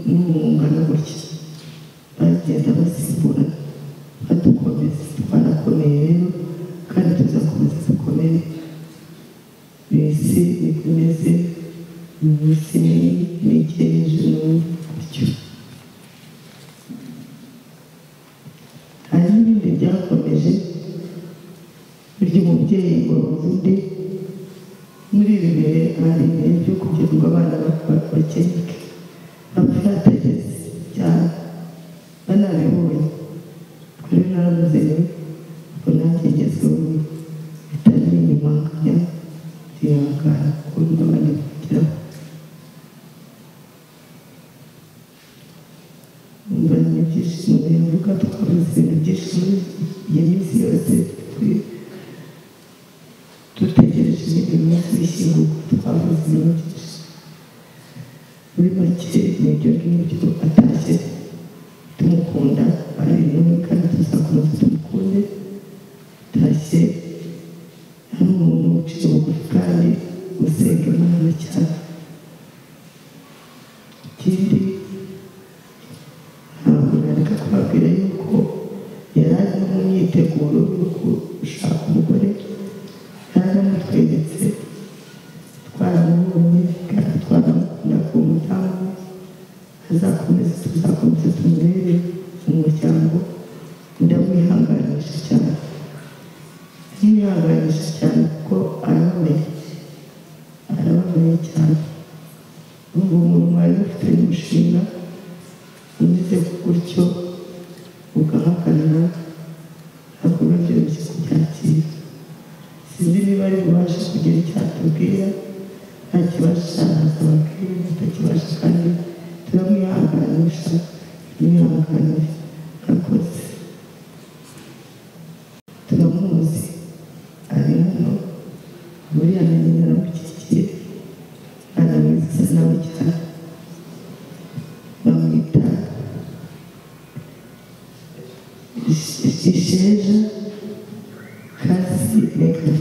n'umungana gutya bagenda basimbura badukomeza twarakomeye rero kandi tuzakomeza dukomere mbese niko imeze uyu munsi ni ni igejeje n'ubu gutyo hari n'ibindi byakomeje ry'umubyeyi wabuze undi muri ibi bihe hari ibihe byo kugira ngo abana ba- bakenike bapfa batageze cyane banabibonye kuri narabuze rero ubwo nanjye ngezeho bitari binyumanganya byihangana kuko n'abandi bageraho mbona ibyishimo bivuga twabuze ibintu byinshi muri iyi minsi yose turi- dutegereje ibintu bishyirwa twabuze ibintu byinshi muri make ni ibyo ngibyo atashye tumukunda ari nawe kandi tuzakomeza tumukunde atashye ari umuntu uciye bugufi kandi usenga imana cyane ikindi ntabwo nareka kubabwira yuko yari ari no mu myiteguro yo gushaka umugore yaramutweretse twaramubonye kandi twaramukunda ku mudamu azakomeza tuzakomeza tumurere mu muryango ndamwihanganisha cyane ndamwihanganisha cyane kuko araboneye umeze gutyo ugahakana ntabwo biba byoroshye kubyakira sinzi niba ari bubashe kugira icyo atubwira nta kibasha akababwira atakibasha kandi turamwihanganisha tumwihanganire akoze turamuzi ari hano muri amenyo naramukikiye aramwiza nawe cyane bamwita isheja kasi reka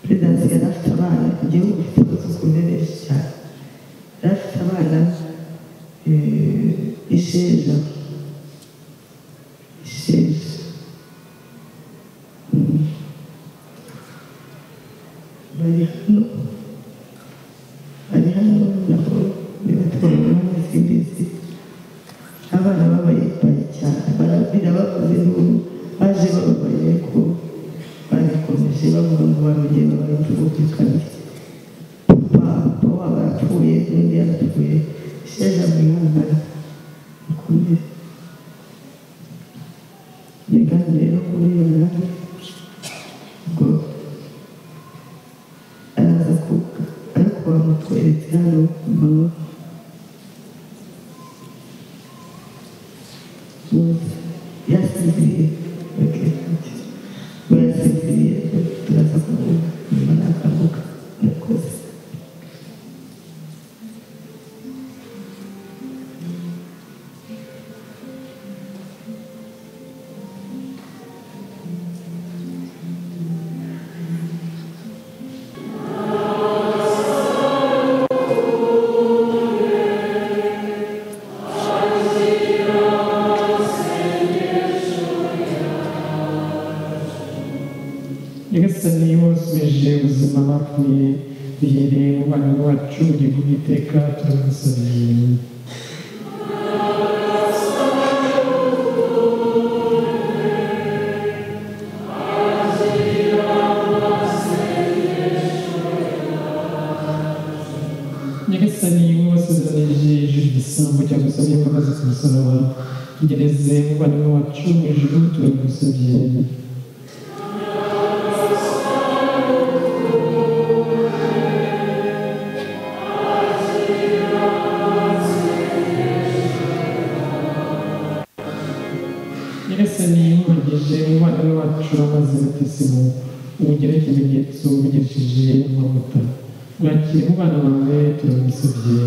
perezidansi yari afite abana igihugu gifite abasuku benshi cyane yari afite abana eh, isheja isheja Mm. bari hano ari hano nabo bibatwara impamvu z'imizi abana babaye bayi cyane barabwira bakoze n'ubu baje bababaye ko barikomeje bavuga ngo barongeye babaye tubumvikane papa papa wabo arapfuye n'undi yarapfuye sheja mwihangana mukomere mugane rero kuri iyo nanjye ubwo araza kuvuga ariko bamutweretse hano ku manywa yasinziriye we yasinziriye turaza kuvuga nyuma nakavuga murakoze nyagasani wasubije ubuzima bapfuye duhereye mu bana bacu bugingo bw'iteka turamusabiye nyagasani wasazanije ijuru igisambo cyangwa se imbabazi ku musaraba tugereze mu bana bacu mu ijuru turamusabye nyagasani yumvugije umwana wacu amazi batisimu umugire ikimenyetso umugishije amavuta mwakire mu bana bawe turamusabye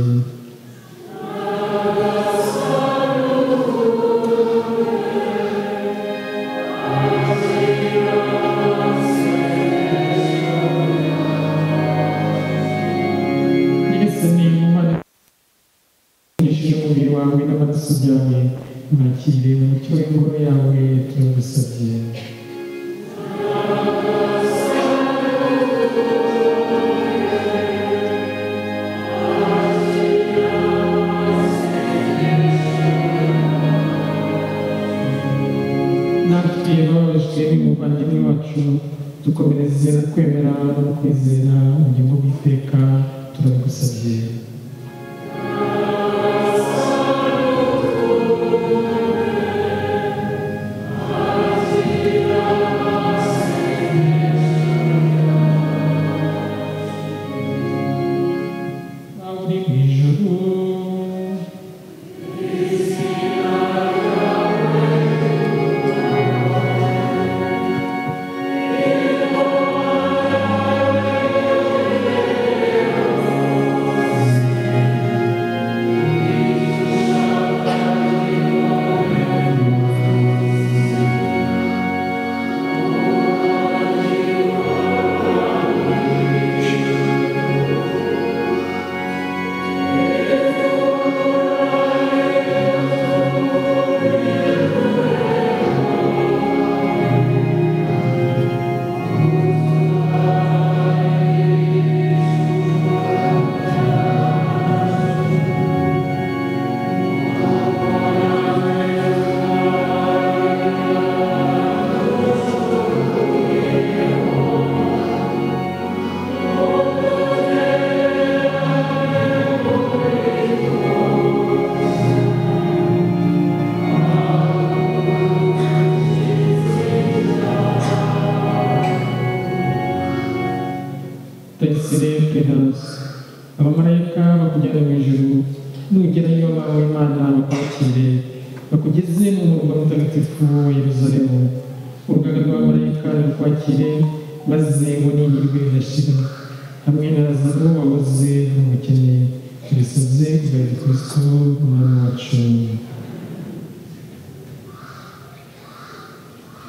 nyagasani umwana ukoresheje umubiri wawe n'amaraso byawe mwakire umucyo w'ingoro yawe turagusabye natwe bababajwe n'umuvandimwe wacu dukomereze no kwemera no kwizera ubugingo bw'iteka turabigusabye Aho uri mu ijuru abamarayika bakujyana mu ijuru nugerayo nawe imana bakwakire bakugeze mu murwa mutagatifu wa yeruzalemu urugaga rw'abamarayika rukwakire maze unihirwe rirashira hamwe na lazaro wabuze n'umukene turisoze kugaya gikristo umwami wacu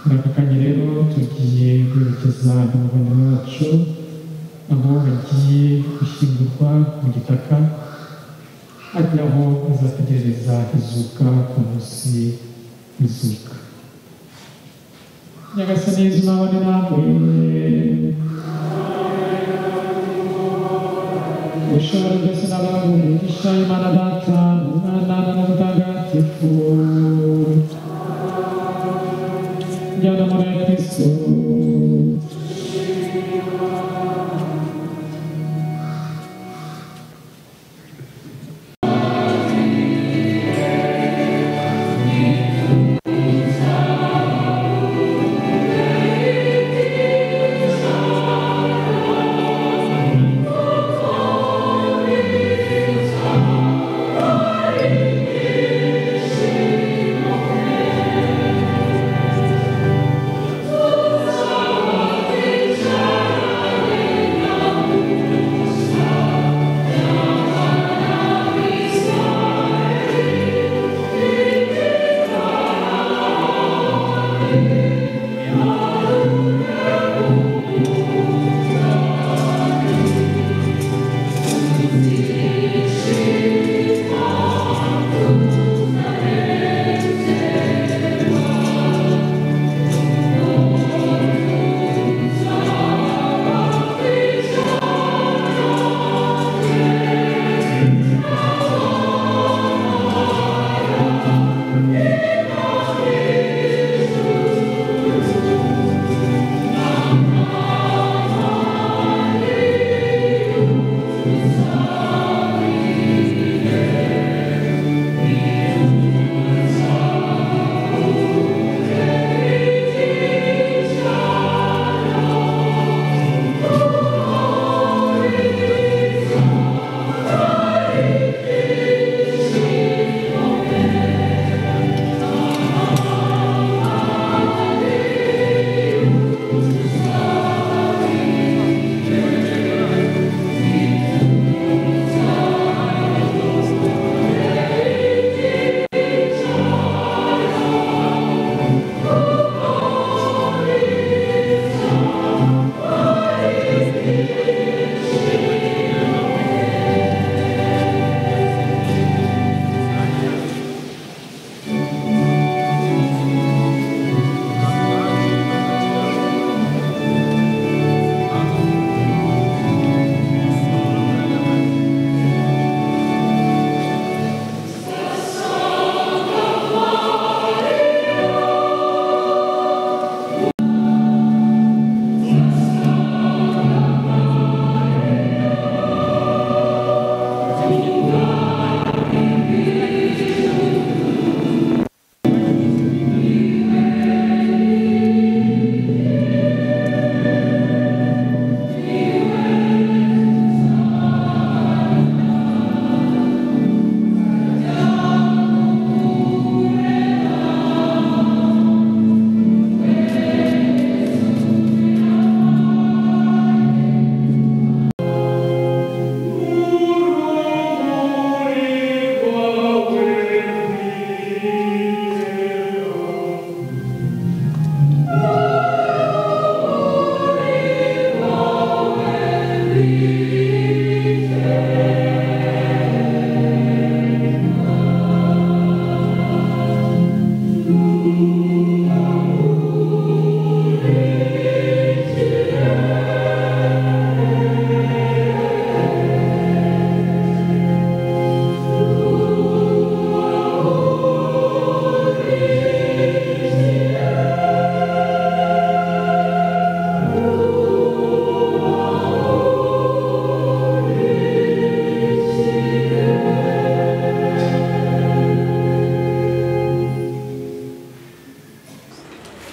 muri aka kanya rero tugiye kwerekeza mu rwanda rwacu aho bagiye gushyingurwa mu gitaka ari naho bazategereza izuka ku munsi w'izuka nyagasani yezu nawe namwe ushobora byose n'abantu umugisha imana data umwana n'umutagatifu njyana muri ya kristo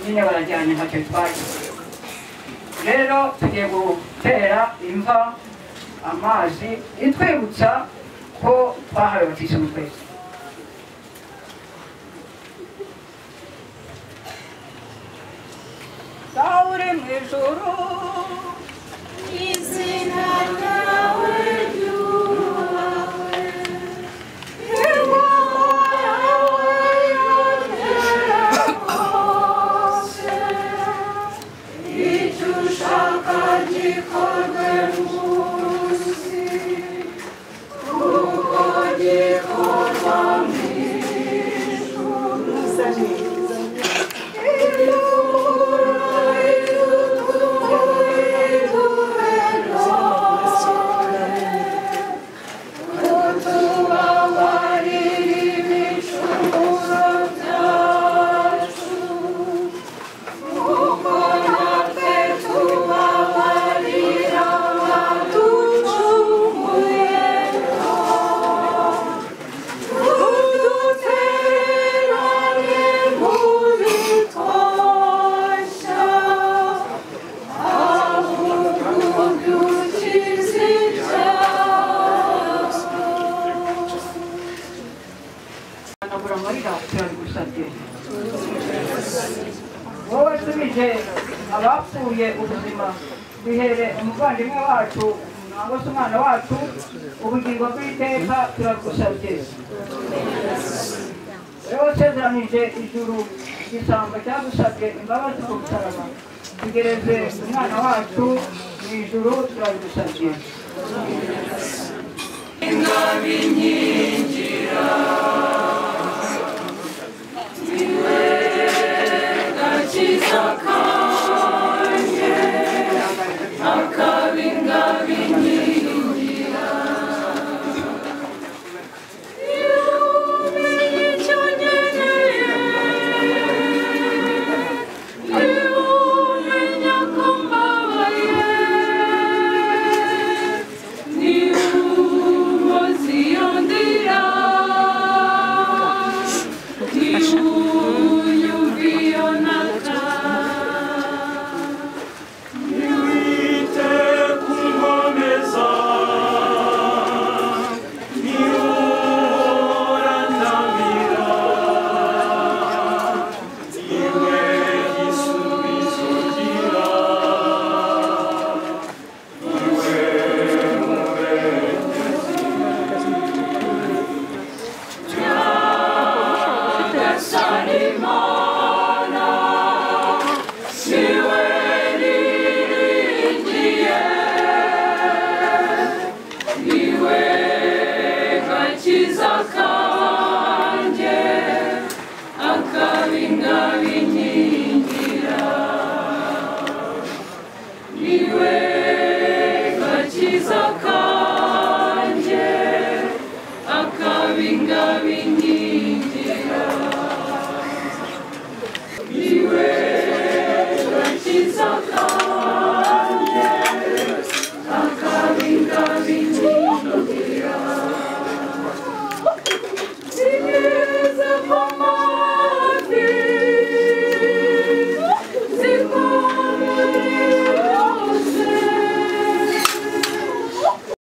nyine barajyana ntacyo twaje rero tugiye gutera imva amazi itwibutsa ko twahawe batisha mu kwezi sawuri mu ijuru izina ryawe ryubahwe ingoma yawe yongera hose icyo ushaka gikorwe munsi kuko gikorwa mu ijuru wowe subije abapfuye ubuzima bihere umuvandimwe wacu nangwa se umwana wacu ubugingo bw'iteka turagusabye wowe wasezeranije ijuru igisambo cyagusabye imbabazi ku musaraba tugereze umwana wacu mu ijuru turabigusabye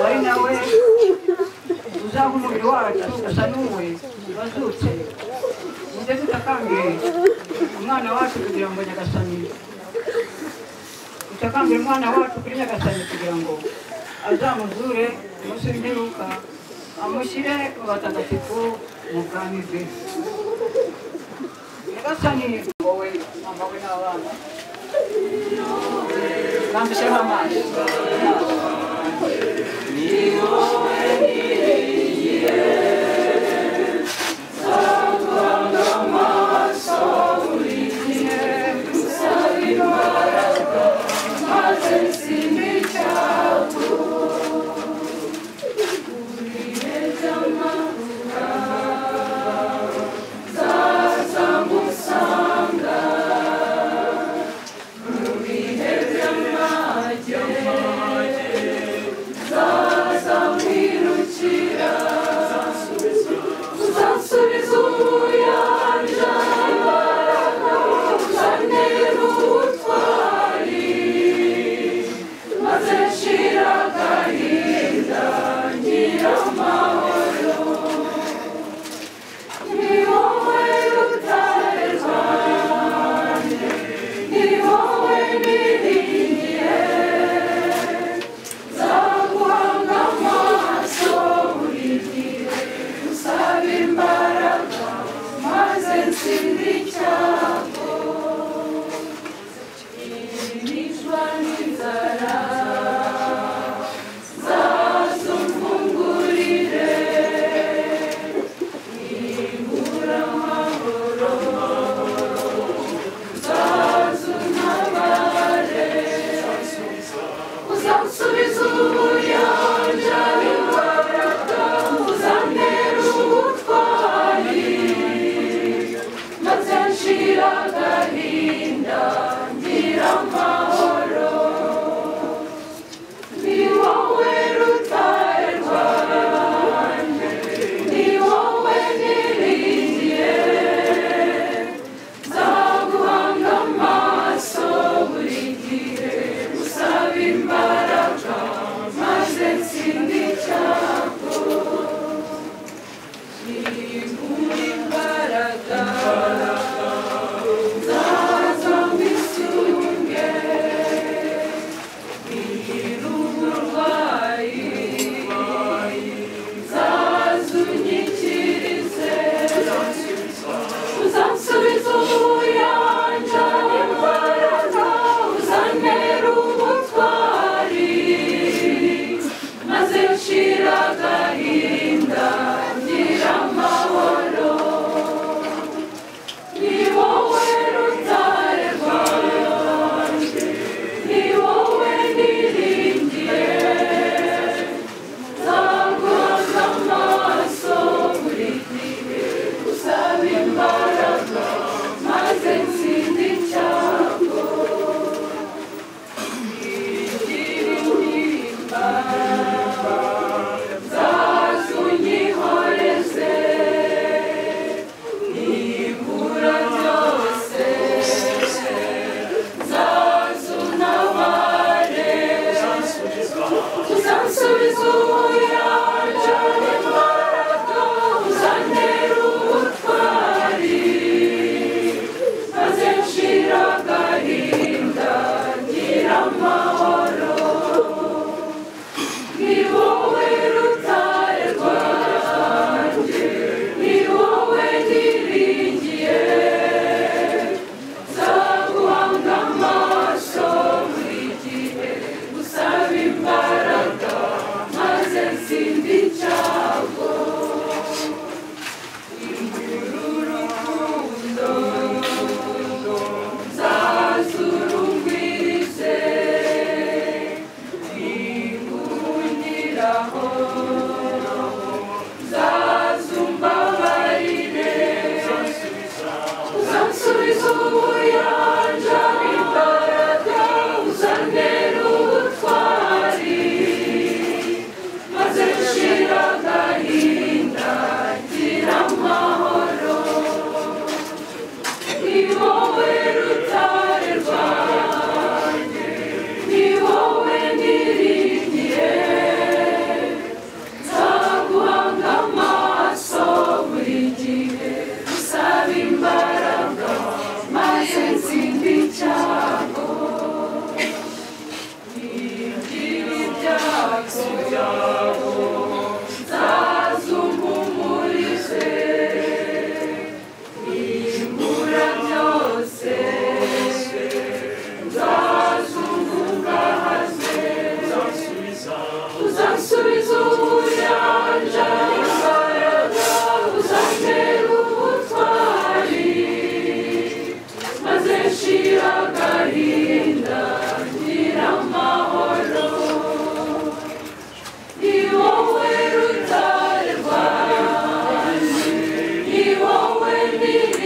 ari nawe uzaba umubiri wacu usa n'uwe wazutse muze tutakambire umwana wacu kugira ngo nyagasani tutakambire umwana wacu kuri nyagasani kugira ngo azamuzure umunsi w'imperuka amushyire mu batagatifu mu bwami bwe nyagasani wowe ambawe n'abana kandi ushyireho amazi Thank you. Thank you.